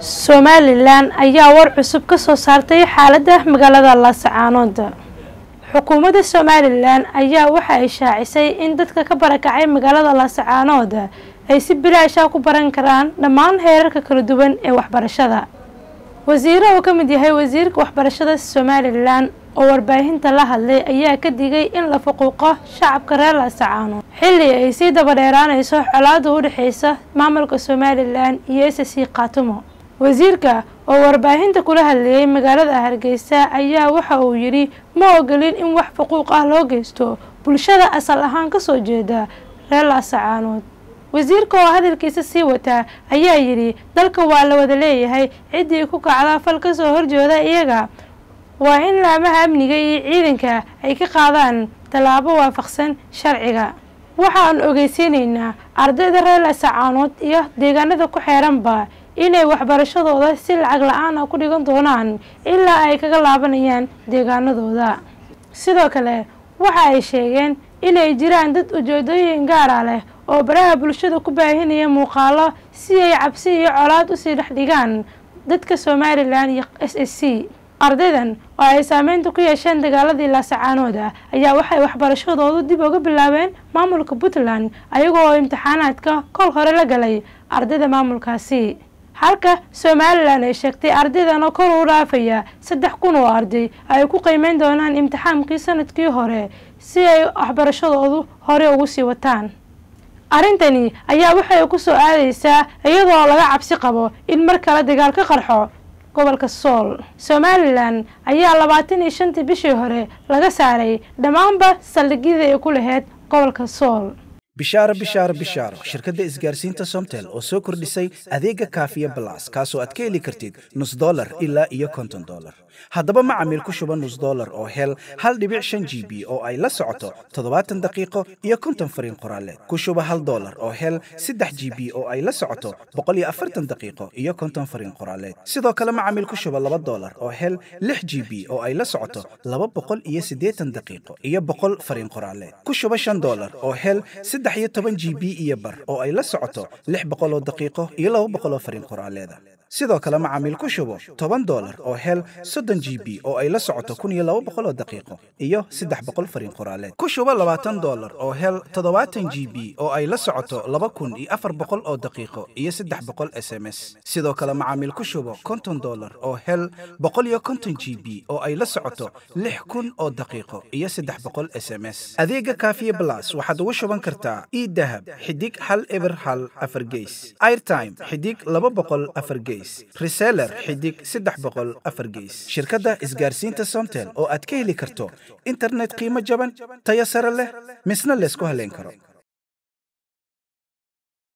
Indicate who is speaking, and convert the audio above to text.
Speaker 1: somalilan ayaa war cusub ka soo saartay xaaladda magaalada laascaanood xukuumadda somalilan ayaa waxa ay shaacisay in dadka ka barakacay magaalada laascaanood ay si bilaasha ku baran karaan dhammaan heerarka kala duwan ee waxbarashada wasiiro uu ka mid yahay wasiirka waxbarashada somalilan oo warbaahinta la hadlay ayaa ka digay in la fuquuqo shacabka reer laascaanood xilli ay sii dabadheeraanayso colaada u dhexeysa maamulka somalilan iyo s c khaatumo wasiirka oo warbaahinta kula hadlayay magaalada hargeysa ayaa waxa uu yidhi ma ogolin in wax fuquuq ah loo geysto bulshada asal ahaan kasoo jeeda reer laascaanood wasiirka oo hadalkiisa sii wataa ayaa yidhi dalka waa la wada leeyahay ciddii ku kacda fal kasoo horjeeda iyaga waa in laamaha amniga iyo ciidanka ay ka qaadaan tallaabo waafaqsan sharciga waxaan ogeysiinaynaa ardayda reer laascaanood iyo deegaanada ku xeeranba inay waxbarashadooda si lacag la-aan ah ku dhigan doonaan ilaa ay kaga laabanayaan deegaanadooda sidoo kale waxa ay sheegeen inay jiraan dad ujeedooyin gaara leh oo baraha bulshada ku baahinaya muuqaalo si ay cabsi iyo colaad usii dhex dhigaan dadka somalilan iyo s s c ardaydan oo ay saameynta ku yeesheen dagaaladii laasacaanooda ayaa waxay waxbarashadoodu dib uga bilaabeen maamulka puntland ayagoo oo imtixaanaadka kol hore la galay ardayda maamulkaasi halka somalilan ay sheegtay ardaydan oo kor u dhaafaya saddex kun oo arday ay ku qiimeyn doonaan imtixaankii sanadkii hore si ay waxbarashadoodu hore ugu sii wataan arrintani ayaa waxay ku soo aadaysaa iyadoo laga cabsi qabo in mar kale dagaal ka qarxo gobolka sool somalilan ayaa labaatan iyo shantii bishii hore laga saaray dhammaanba saldhigyada ay ku laheyd gobolka sool
Speaker 2: bishaaro bishaaro bishaaro shirkadda isgaarsiinta somtel oo soo kordhisay adeega kaafiya balas kaasoo aad ka heli kartid nus dolar ilaa iyo konton dolar haddaba macamiil ku shuba nus dolar oo hel hal dhibic shan g b oo ay la socoto toddobaatan daqiiqo iyo konton fariin qoraaleed ku shuba hal dolar oo hel saddex g b oo ay la socoto boqol iyo afartan daqiiqo iyo konton fariin qoraaleed sidoo kale macamiil ku shuba laba dolar oo hel lix g b oo ay la socoto laba boqol iyo siddeetan daqiiqo iyo boqol fariin qoraaleed ku shuba shan dolar oo hel saddex iyo toban g b iyo bar oo ay la socoto lix boqol oo daqiiqo iyo laba boqol oo fariin qoraaleeda sidoo kale macaamiil ku shubo toban dolar oo hel soddon g b oo ay la socoto kun iyo laba boqol oo daqiiqo iyo saddex boqol fariin qoraaleed ku shubo labaatan dolar oo hel toddobaatan g b oo ay la socoto laba kun iyo afar boqol oo daqiiqo iyo saddex boqol s m s sidoo kale macaamiil ku shubo konton dolar oo hel boqol iyo konton g b oo ay la socoto lix kun oo daqiiqo iyo saddex boqol s m s adeega kaafiye blas waxaad ugu shuban kartaa idahab xidig hal eber hal afar geys airtime xidig laba boqol afar geys reseller xidig saddex boqol afar geys shirkadda isgaarsiinta somtel oo aad ka heli karto internet qiimo jaban tayo sare leh misna laysku haleyn karo